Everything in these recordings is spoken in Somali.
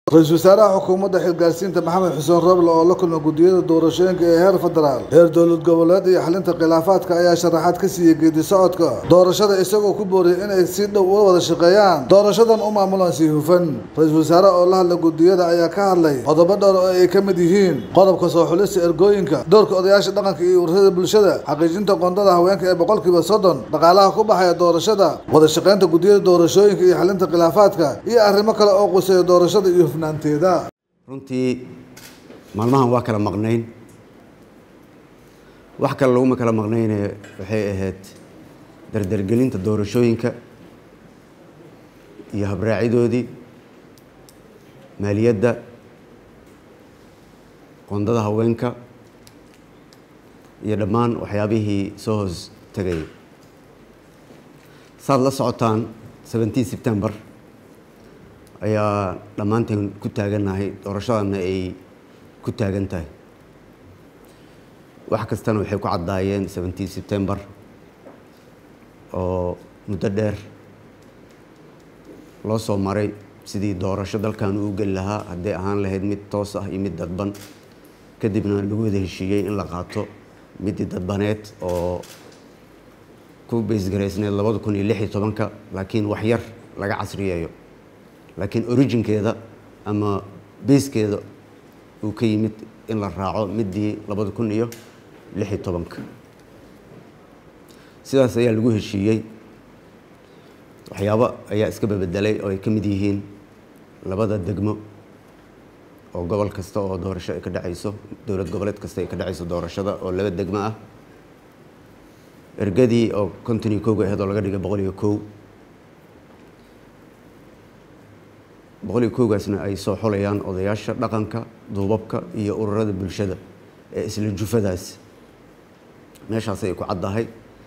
ra-iisul wasaaraha xukuumadda xilgaarsiinta maxamed xuseen roble oo la kulmay guddiyada doorashooyinka ee heer federaal heer dowlad goboleed iyo xalinta khilaafaadka ayaa sharaxaad ka siiyey geedi socodka doorashada isagoo ku booriyay inay si dhow uga wada shaqeeyaan doorashadan u maamulaan si hufan ra-iisul wasaare oo la hadla guddiyada ayaa ka hadlay qodobo dhowr oo ay ka mid yihiin qodobka soo xulista ergooyinka doorka odayaasha dhaqanka iyo ururada bulshada xaqiijinta qoondada haweenka ee boqolkiiba soddon dhaqaalaha ku baxaya doorashada wada shaqeynta guddiyada doorashooyinka iyo xalinta khilaafaadka iyo arrimo kale oo quseeya doorashada iyo hufnaanteeda runtii maalmahan waa kala maqnayn wax kale laguma kala maqnayne waxay ahayd dardargelinta doorashooyinka iyo habraacidoodii maaliyadda qoondada haweenka iyo dhammaan waxyaabihii soo hoos tegayay saad la socotaan seventeen september ayaa dhammaanteen ku taagannahay doorashadana ay ku taagan tahay wax kastana waxay ku caddaayeen seventeen september oo muddo dheer loo soo maray sidii doorasho dalkan uu geli lahaa hadday ahaan lahayd mid toos ah iyo mid dadban kadibna lagu wada heshiiyey in la qaato midii dadbaneed oo ku baysgaraysneed labada kun iyo lix iyo tobanka laakiin wax yar laga casriyeeyo laakiin originkeeda ama bayskeeda uu ka yimid in la raaco midii labada kun iyo lix iyo tobanka sidaas ayaa lagu heshiiyey waxyaabo ayaa iska babedelay oo ay ka mid yihiin labada degmo oo gobol kasta oo doorasho ay ka dhacayso dowlad goboleed kasta ay ka dhacayso doorashada oo laba degmo ah ergadii oo konton iyo kowga ahayd oo laga dhigay boqol iyo kow boqol iyo kowgaasna ay soo xolayaan odayaasha dhaqanka duubabka iyo ururada bulshada ee isla jufadaas meeshaas ay ku caddahay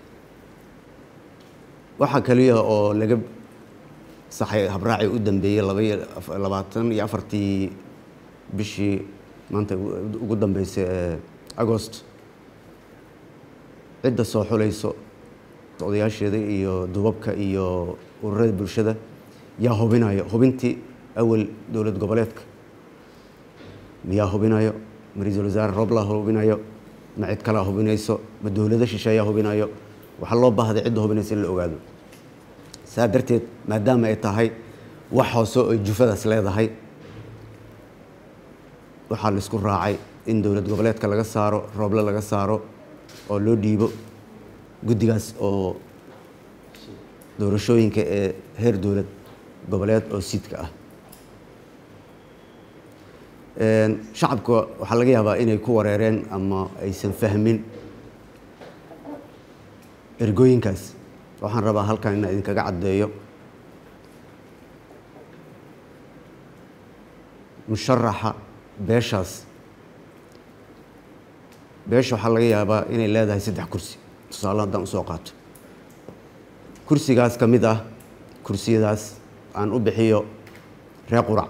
waxaa kaliya oo laga saxay habraaci u dambeeyey labaiyo labaatan iyo afartii bishii maanta ugu dambeysay ee agost cidda soo xulayso odayaasheeda iyo duubabka iyo ururada bulshada yaa hubinayo hubintii awal dowlad goboleedka miyaa hubinayo ma ra-iisul wasaare roobla hubinayo ma cid kalea hubinayso ma dowlado shisheeyaa hubinayo waxaa loo baahday cidda hubinaysa in la ogaado saa darteed maadaama ay tahay wax hoose oy jufadaas leedahay waxaa laisku raacay in dowlad goboleedka laga saaro rooble laga saaro oo loo dhiibo guddigaas oo doorashooyinka ee heer dowlad goboleed oo siidka ah shacabka waxaa laga yaabaa inay ku wareereen ama aysan fahmin ergooyinkaas waxaan rabaa halkan inaan idinkaga caddeeyo musharaxa beeshaas beesha waxaa laga yaabaa inay leedahay saddex kursi tusaale haddaan usoo qaato kursigaas ka mid ah kursiyadaas aan u bixiyo ree qurac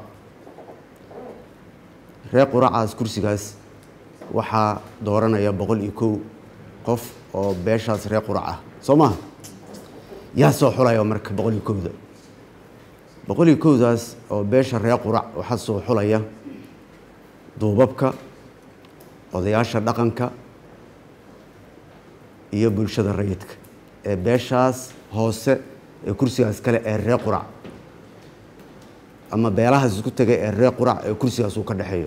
ree quracaas kursigaas waxaa dooranaya boqol iyo kow qof oo beeshaas ree qurac ah soo maha yaa soo xulaya marka boqol iyo kowda boqol iyo kowdaas oo beesha ree qurac waxaa soo xulaya duubabka odayaasha dhaqanka iyo bulshada rayidka ee beeshaas hoose ee kursigaas kale ee ree qurac ama beelahaas isku tegay ee ree qurac ee kursigaas uu ka dhexeeyo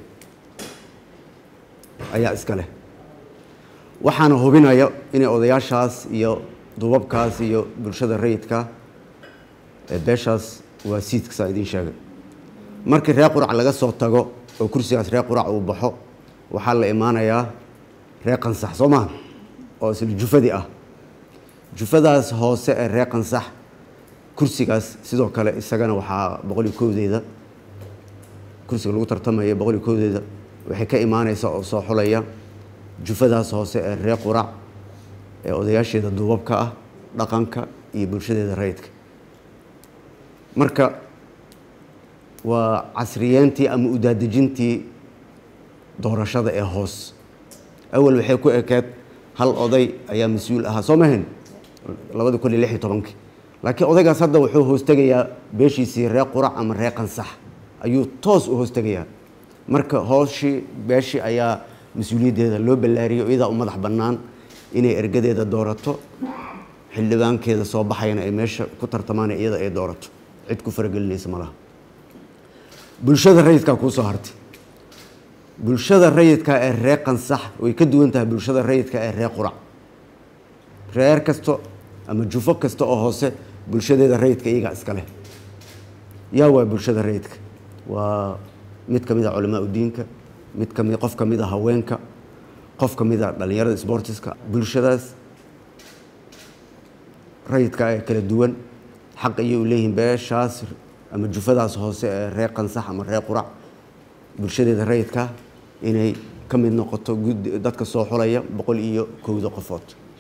ayaa iska leh waxaana hubinaya inay odayaashaas iyo duubabkaas iyo bulshada rayidka ee beeshaas waa siidka saa idiin sheegay markii ree qurac laga soo tago oo kursigaas ree qurac uu baxo waxaa la imaanayaa ree qansax soo maha oo isla jufadii ah jufadaas hoose ee ree qansax kursigaas sidoo kale isagana waxaa boqol iyo kowdeeda kursiga lagu tartamaya boqol iyo kowdeeda waxay ka imaaneysaa oo soo xulaya jufadaas hoose ee ree qurac ee odayaasheeda duubabka ah dhaqanka iyo bulshadeeda rayidka marka waa casriyeentii ama udaadejintii doorashada ee hoos awal waxay ku ekeed hal oday ayaa mas-uul ahaa soo mahayn labadi kun iyo lix iyo tobankii laakiin odaygaas hadda wuxuu hoostegayaa beeshiisii ree qurac ama ree qansax ayuu toos u hoos tegayaa marka hooshii beeshii ayaa mas-uuliyaddeeda loo ballaariyo iyadaa u madax bannaan inay ergadeeda doorato xildhibaankeeda soo baxayana ay meesha ku tartamaan iyada ay doorato cid ku faragelinaysa ma laha bulshada rayidkaa kuu soo hartay bulshada rayidka ee ree qansax way ka duwan tahay bulshada rayidka ee ree qurac reer kasto ama jufo kasta oo hoose bulshadeeda rayidka iyagaa iska leh yaa waa bulshada rayidka waa mid ka mid a culamaa udiinka mid kami qof ka mid a haweenka qof ka mid a dhallinyarada sbortiska bulshadaas rayidka ee kala duwan xaq ayay u leeyihiin beeshaas ama jufadaas hoose ee reer qansax ama reer qurac bulshadeeda rayidka inay ka mid noqoto gud dadka soo xulaya boqol iyo kowda qofood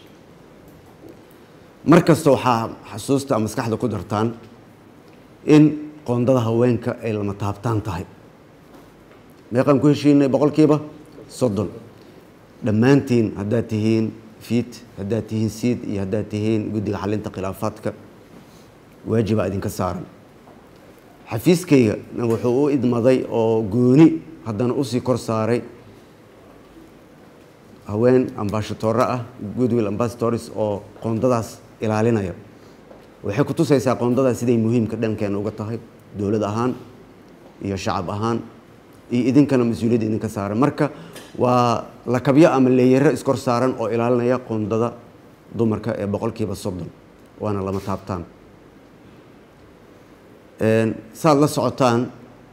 mar kasta waxaa xasuusta maskaxda ku dartaan in qoondada haweenka ay lama taabtaan tahay meeqaan ku heshiinay boqolkiiba soddon dhammaantiin haddaad tihiin fiit haddaad tihiin siid iyo haddaad tihiin guddiga xalinta khilaafaadka waajibaa idinka saaran xafiiskayga wuxuu u idmaday oo gooni haddana usii kor saaray haween ambashatoore ah goodwill ambassadors oo qoondadaas ilaalinaya waxay ku tusaysaa qoondadaas siday muhiimka dhankeena uga tahay dowlad ahaan iyo shacab ahaan iyo idinkana mas-uuliyadda idinka saaran marka waa lakabyo ama leeyaro iskor saaran oo ilaalinaya qoondada dumarka ee boqolkiiba soddon waana lama taabtaan saad la socotaan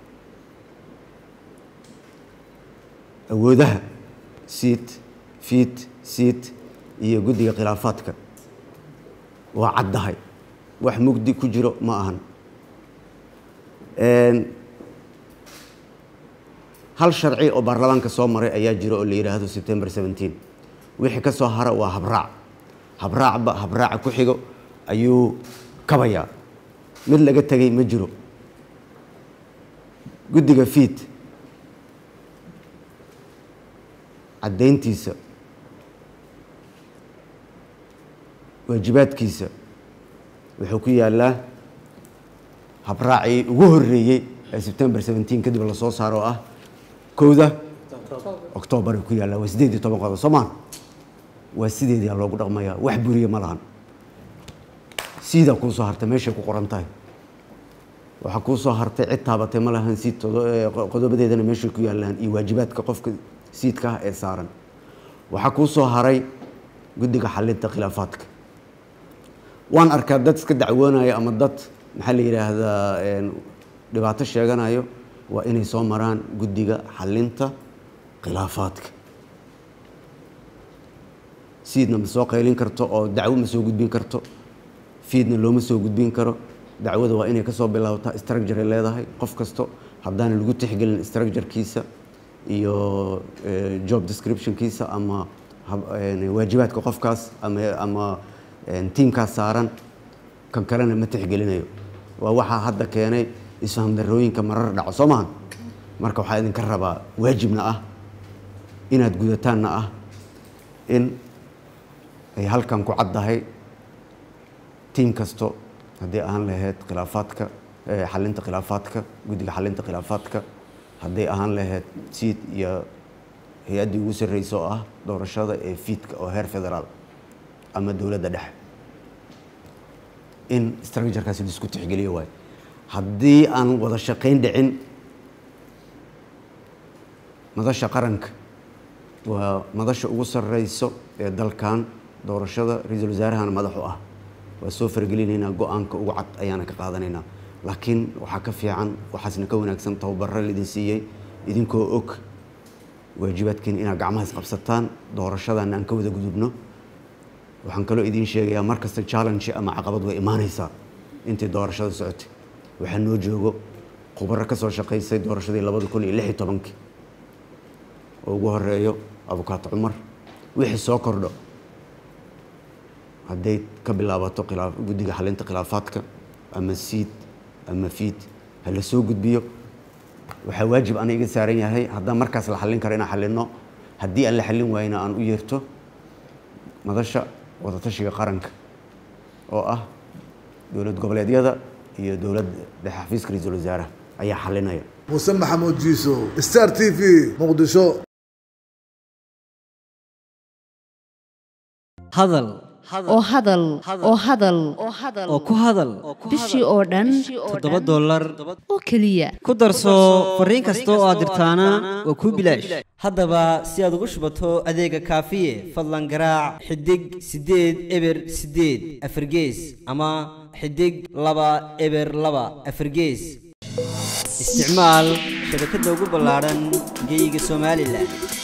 awoodaha siid fiid siid iyo guddiga khilaafaadka waa caddahay wax mugdi ku jiro ma ahan hal sharci oo baarlamaanka soo maray ayaa jiro oo la yidhaahdo september seventeen wixii ka soo hara waa habraac habraacba habraaca ku xigo ayuu kabayaa mid laga tegay ma jiro guddiga fiid caddayntiisa waajibaadkiisa wuxuu ku yaalaa habraacii ugu horreeyey ee september seventeen kadib lasoo saaro oo ah kowda octoobar ku yaallaa waa sideed iyo toban qodob soomaan waa sideedaa loogu dhaqmayaa wax buriya ma lahan siidaa kuu soo hartay meeshay ku qoran tahay waxaa kuu soo hartay cid taabatay ma lahan siid qodobadeedana meeshay ku yaallaan iyo waajibaadka qofka siidka ah ee saaran waxaa kuu soo haray guddiga xalinta khilaafaadka waan arkaa dad iska dacwoonaya ama dad maxaa la yidhaahdaa dhibaato sheeganayo waa inay soo maraan guddiga xalinta khilaafaadka siidna ma soo qaylin karto oo dacwo ma soo gudbin karto fiidna looma soo gudbin karo dacwada waa inay kasoo bilaabataa structure leedahay qof kasto haddaana lagu tixgelin structurekiisa iyo job descriptionkiisa ama waajibaadka qofkaas ama ama tiimkaas saaran kan kalena ma tixgelinayo waa waxaa hadda keenay isfaham darooyinka marar dhaco soo maha marka waxaa idinka rabaa waajibna ah inaad gudataanna ah in ay halkan ku caddahay tiim kasto haddii ahaan lahayd khilaafaadka xalinta khilaafaadka guddiga xalinta khilaafaadka hadday ahaan lahayd siid iyo hay-addii ugu sarreysa oo ah doorashada ee fiidka oo heer federaal ama dowladda dhexe in structurekaasi laisku tixgeliyo waayo haddii aan wada shaqayn dhicin madasha qaranka waa madasha ugu sarreyso ee dalkan doorashada ra-iisul wasaarahana madaxu ah waa soo fargelinaynaa go-aanka ugu cad ayaana ka qaadanaynaa laakiin waxaa ka fiican waxaasna ka wanaagsan tababaro laidin siiyey idinkoo og waajibaadkiin inaad gacmaha isqabsataan doorashadana aan ka wada gudubno waxaan kaloo idiin sheegayaa mar kasta challenge ama caqabad way imaanaysaa intii doorashada socotay waxaa noo joogo khubaro ka soo shaqaysay doorashadii labada kun iyo lix iyo tobankii oo ugu horeeyo abukaato cumar wixii soo kordho hadday ka bilaabato khilaa guddiga xalinta khilaafaadka ama siid ama fiid ha la soo gudbiyo waxaa waajib ana iga saaran yahay haddaan markaas la xallin karo inaan xallinno haddii aan la xallin waayna aan u yeerto madasha wadatashiga qaranka oo ah dowlad goboleedyada iyo dowladda dhexe xafiiska ra-iisul wasaaraha ayaa xallinaya muuse maxamuud jiiso star t v muqdisho hadal oo hadal oo hadal oo ku hadal bishii oo dhan toddoba dollar oo keliya ku darso fariin kasta oo aad dirtaana waa kuu bilaash haddaba si aad ugu shubato adeega kaafiye fadlan garaac xidig siddeed eber siddeed afargees ama xidig laba eber laba afargees isticmaal shabakadda ugu ballaadhan geyga somalilan